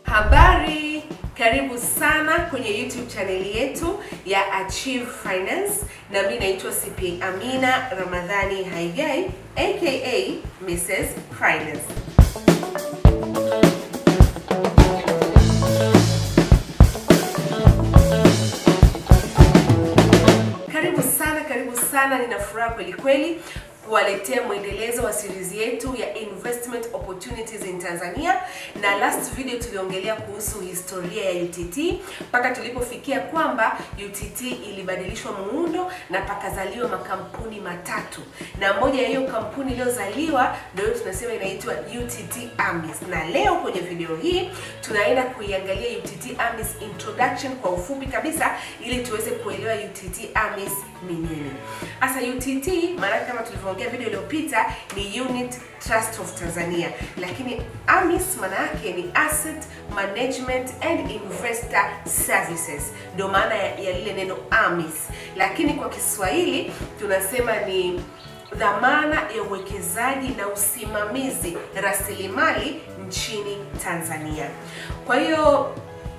Habari, karibu sana kwenye YouTube chaneli yetu ya Achieve Finance, na mimi naitwa CPA Amina Ramadhani Haigai aka Mrs Finance. Karibu sana, karibu sana, nina furaha kweli kweli kuwaletea mwendelezo wa series yetu ya investment opportunities in Tanzania, na last video tuliongelea kuhusu historia ya UTT mpaka tulipofikia kwamba UTT ilibadilishwa muundo na pakazaliwa makampuni matatu, na moja ya hiyo kampuni iliyozaliwa ndio tunasema inaitwa UTT AMIS, na leo kwenye video hii tunaenda kuiangalia UTT AMIS introduction kwa ufupi kabisa, ili tuweze kuelewa UTT AMIS ni nini. Sasa UTT maana kama tulivyoongea video iliyopita ni Unit Trust of Tanzania, lakini AMIS maana yake ni Asset Management and Investor Services, ndio maana ya, ya lile neno AMIS, lakini kwa Kiswahili tunasema ni dhamana ya uwekezaji na usimamizi rasilimali nchini Tanzania. Kwa hiyo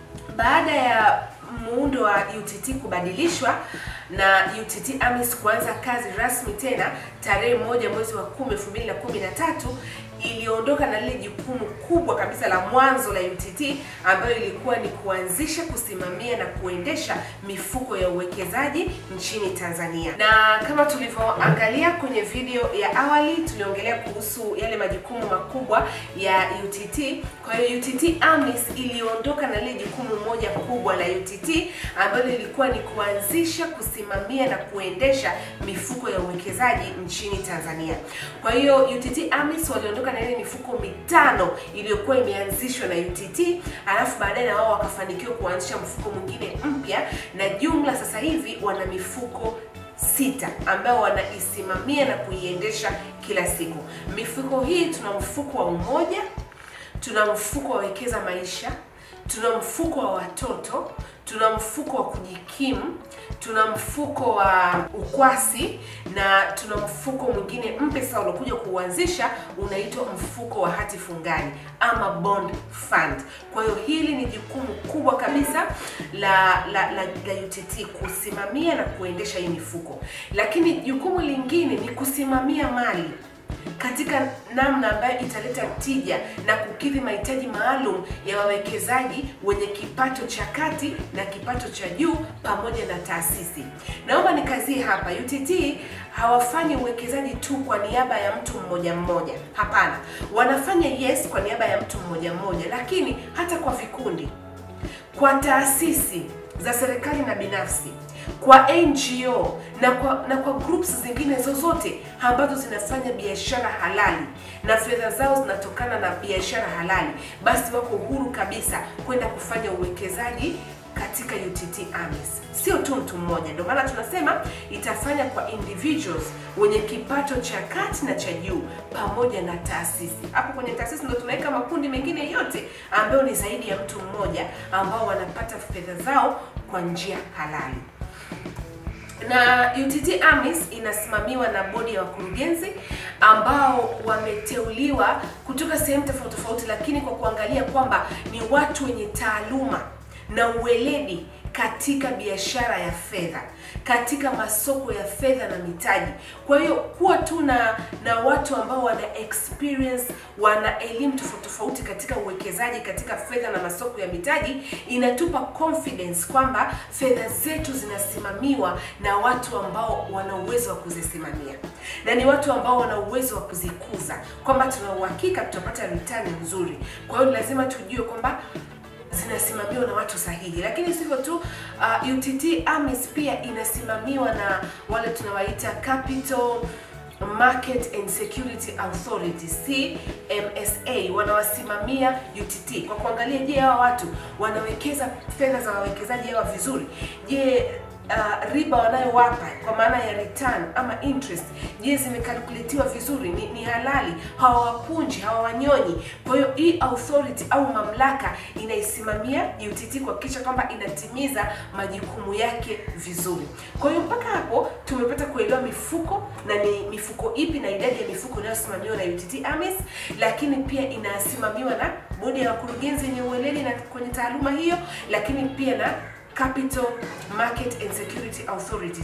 baada ya muundo wa UTT kubadilishwa na UTT AMIS kuanza kazi rasmi tena tarehe moja mwezi wa 10 2013 iliondoka na lile jukumu kubwa kabisa la mwanzo la UTT ambayo ilikuwa ni kuanzisha, kusimamia na kuendesha mifuko ya uwekezaji nchini Tanzania. Na kama tulivyoangalia kwenye video ya awali, tuliongelea kuhusu yale majukumu makubwa ya UTT. Kwa hiyo UTT AMIS iliondoka na lile jukumu moja kubwa la UTT ambalo lilikuwa ni kuanzisha, kusimamia na kuendesha mifuko ya uwekezaji nchini Tanzania. Kwa hiyo UTT AMIS waliondoka na ile mifuko mitano iliyokuwa imeanzishwa na UTT, alafu baadaye na wao wakafanikiwa kuanzisha mfuko mwingine mpya, na jumla sasa hivi wana mifuko sita ambao wanaisimamia na kuiendesha kila siku. Mifuko hii tuna mfuko wa Umoja, tuna mfuko wa Wekeza Maisha, tuna mfuko wa watoto, tuna mfuko wa kujikimu, tuna mfuko wa ukwasi na tuna mfuko mwingine mpya sasa uliokuja kuuanzisha unaitwa mfuko wa hati fungani ama bond fund. Kwa hiyo hili ni jukumu kubwa kabisa la la, la, la UTT kusimamia na kuendesha hii mifuko, lakini jukumu lingine ni kusimamia mali katika namna ambayo italeta tija na kukidhi mahitaji maalum ya wawekezaji wenye kipato cha kati na kipato cha juu pamoja na taasisi. Naomba nikazie hapa, UTT hawafanyi uwekezaji tu kwa niaba ya mtu mmoja mmoja. Hapana, wanafanya yes kwa niaba ya mtu mmoja mmoja, lakini hata kwa vikundi, kwa taasisi za serikali na binafsi kwa NGO na kwa na kwa groups zingine zozote ambazo zinafanya biashara halali na fedha zao zinatokana na biashara halali, basi wako huru kabisa kwenda kufanya uwekezaji katika UTT AMIS, sio tu mtu mmoja. Ndio maana tunasema itafanya kwa individuals wenye kipato cha kati na cha juu pamoja na taasisi. Hapo kwenye taasisi ndio tunaweka makundi mengine yote ambayo ni zaidi ya mtu mmoja ambao wanapata fedha zao kwa njia halali na UTT AMIS inasimamiwa na bodi ya wakurugenzi ambao wameteuliwa kutoka sehemu tofauti tofauti, lakini kwa kuangalia kwamba ni watu wenye taaluma na uweledi katika biashara ya fedha, katika masoko ya fedha na mitaji. Kwa hiyo kuwa tu na na watu ambao wana experience, wana elimu tofauti tofauti katika uwekezaji katika fedha na masoko ya mitaji inatupa confidence kwamba fedha zetu zinasimamiwa na watu ambao wana uwezo wa kuzisimamia na ni watu ambao wana uwezo wa kuzikuza, kwamba tuna uhakika tutapata return nzuri. Kwa hiyo lazima tujue kwamba zinasimamiwa na watu sahihi, lakini sivyo tu. Uh, UTT AMIS pia inasimamiwa na wale tunawaita Capital Market and Security Authority CMSA, wanawasimamia UTT kwa kuangalia, je, hawa watu wanawekeza fedha za wawekezaji hawa vizuri? Je, uh, riba wanayowapa kwa maana ya return ama interest, je, zimekalkuletiwa vizuri? Ni, ni halali? Hawawapunji, hawawanyonyi? Kwa hiyo hii authority au mamlaka inaisimamia UTT kuhakikisha kwamba inatimiza majukumu yake vizuri. Kwa hiyo mpaka hapo tumepata kuelewa mifuko na ni mifuko ipi na idadi ya mifuko inayosimamiwa na UTT AMIS, lakini pia inasimamiwa na bodi ya wakurugenzi yenye ueledi na kwenye taaluma hiyo, lakini pia na Capital Market and Security Authority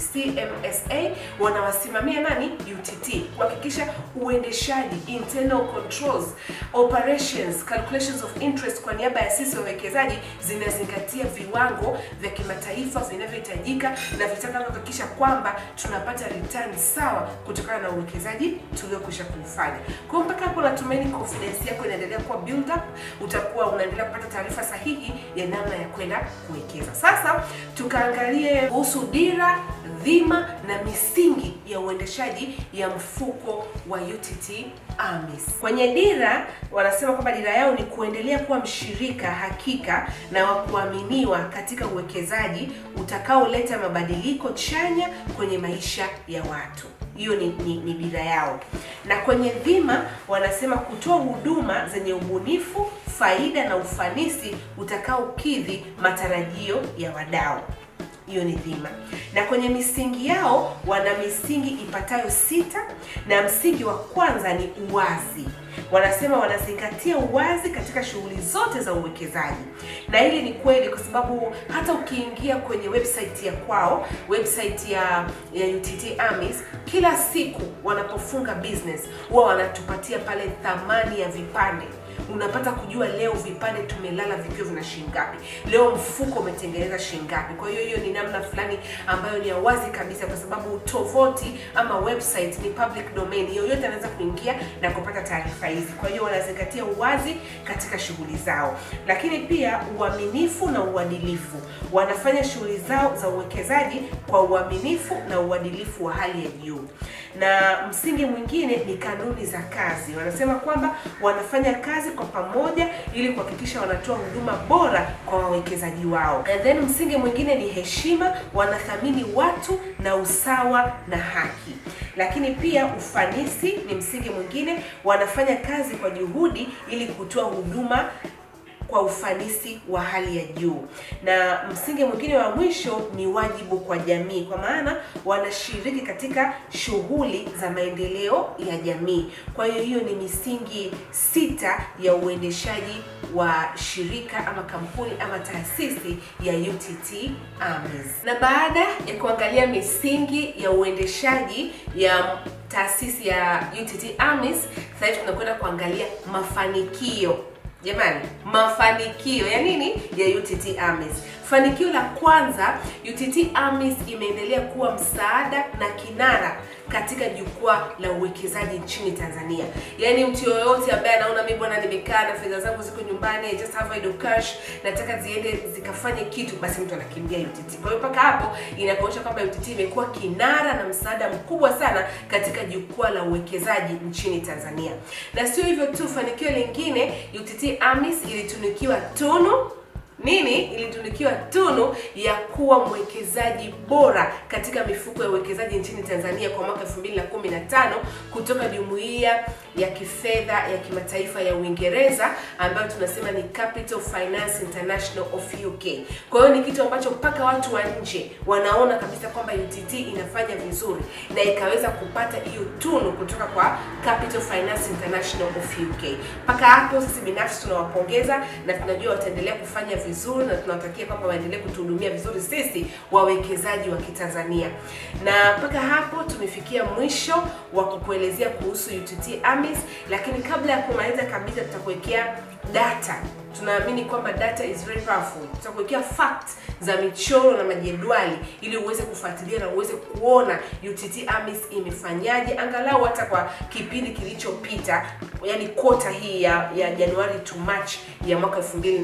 CMSA wanawasimamia nani? UTT kuhakikisha uendeshaji, internal controls, operations, calculations of interest kwa niaba ya sisi wawekezaji zinazingatia viwango vya kimataifa vinavyohitajika na vitakavyohakikisha kwamba tunapata return sawa kutokana na uwekezaji tuliokwisha kuufanya. Kwa hiyo mpaka hapo natumaini confidence yako inaendelea kuwa build up, utakuwa unaendelea kupata taarifa sahihi ya namna ya kwenda kuwekeza. Sasa sasa tukaangalie kuhusu dira, dhima na misingi ya uendeshaji ya mfuko wa UTT AMIS. Kwenye dira wanasema kwamba dira yao ni kuendelea kuwa mshirika hakika na wa kuaminiwa katika uwekezaji utakaoleta mabadiliko chanya kwenye maisha ya watu. Hiyo ni, ni, ni dira yao. Na kwenye dhima wanasema kutoa huduma zenye ubunifu, faida na ufanisi utakaokidhi matarajio ya wadau. Hiyo ni dhima. Na kwenye misingi yao wana misingi ipatayo sita, na msingi wa kwanza ni uwazi. Wanasema wanazingatia uwazi katika shughuli zote za uwekezaji, na hili ni kweli kwa sababu hata ukiingia kwenye website ya kwao, website ya, ya UTT AMIS, kila siku wanapofunga business huwa wanatupatia pale thamani ya vipande unapata kujua leo vipande tumelala vikiwa vina shilingi ngapi, leo mfuko umetengeneza shilingi ngapi. Kwa hiyo hiyo ni namna fulani ambayo ni ya wazi kabisa, kwa sababu tovuti ama website ni public domain, yoyote anaweza kuingia na kupata taarifa hizi. Kwa hiyo wanazingatia uwazi katika shughuli zao, lakini pia uaminifu na uadilifu. Wanafanya shughuli zao za uwekezaji kwa uaminifu na uadilifu wa hali ya juu na msingi mwingine ni kanuni za kazi. Wanasema kwamba wanafanya kazi kwa pamoja ili kuhakikisha wanatoa huduma bora kwa wawekezaji wao. And then msingi mwingine ni heshima, wanathamini watu na usawa na haki. Lakini pia ufanisi ni msingi mwingine, wanafanya kazi kwa juhudi ili kutoa huduma kwa ufanisi wa hali ya juu. Na msingi mwingine wa mwisho ni wajibu kwa jamii, kwa maana wanashiriki katika shughuli za maendeleo ya jamii. Kwa hiyo hiyo ni misingi sita ya uendeshaji wa shirika ama kampuni ama taasisi ya UTT AMIS. Na baada ya kuangalia misingi ya uendeshaji ya taasisi ya UTT AMIS, sasa hivi tunakwenda kuangalia mafanikio Jamani, mafanikio ya nini ya UTT AMIS? Fanikio la kwanza, UTT AMIS imeendelea kuwa msaada na kinara katika jukwaa la uwekezaji nchini Tanzania. Yaani mtu yoyote ambaye anaona mimi bwana, nimekaa na fedha zangu ziko nyumbani, I just have idle cash, nataka ziende zikafanye kitu, basi mtu anakimbia UTT. Kwa hiyo mpaka hapo inakuonyesha kwamba UTT imekuwa kinara na msaada mkubwa sana katika jukwaa la uwekezaji nchini Tanzania. Na sio hivyo tu, fanikio lingine, UTT AMIS ilitunukiwa tunu nini ilitunukiwa tunu ya kuwa mwekezaji bora katika mifuko ya uwekezaji nchini Tanzania kwa mwaka 2015 kutoka jumuiya ya kifedha ya kimataifa ya Uingereza ambayo tunasema ni Capital Finance International of UK. Kwa hiyo ni kitu ambacho mpaka watu wa nje wanaona kabisa kwamba UTT inafanya vizuri na ikaweza kupata hiyo tunu kutoka kwa Capital Finance International of UK. Mpaka hapo sisi binafsi tunawapongeza na tunajua wataendelea kufanya vizuri na tunawatakia kwamba waendelee kutuhudumia vizuri sisi wawekezaji wa Kitanzania. Na mpaka hapo tumefikia mwisho wa kukuelezea kuhusu UTT AMIS, lakini kabla ya kumaliza kabisa tutakuwekea data tunaamini kwamba data is very powerful. Tutakuwekea fact za michoro na majedwali ili uweze kufuatilia na uweze kuona UTT AMIS imefanyaje angalau hata kwa kipindi kilichopita, yani kota hii ya, ya Januari to March ya mwaka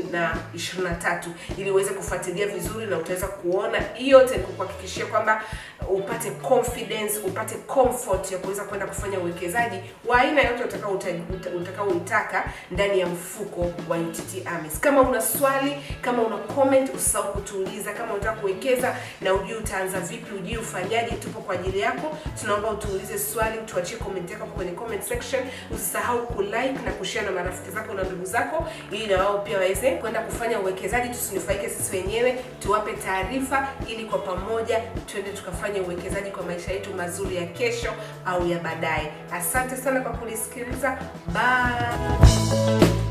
2023 ili uweze kufuatilia vizuri na utaweza kuona hiyo yote, kukuhakikishia kwamba upate confidence, upate comfort ya kuweza kwenda kufanya uwekezaji wa aina yote utakao utakaoitaka ndani ya mfuko mfuko wa UTT AMIS. Kama una swali, kama una comment, usisahau kutuuliza. Kama unataka kuwekeza na ujui utaanza vipi, ujui ufanyaje, tupo kwa ajili yako. Tunaomba utuulize swali, tuachie comment yako kwenye comment section. Usisahau kulike na kushare na marafiki zako na ndugu zako, ili na wao pia waweze kwenda kufanya uwekezaji. Tusinufaike sisi wenyewe, tuwape taarifa, ili kwa pamoja tuende tukafanya uwekezaji kwa maisha yetu mazuri ya kesho au ya baadaye. Asante sana kwa kunisikiliza. Bye.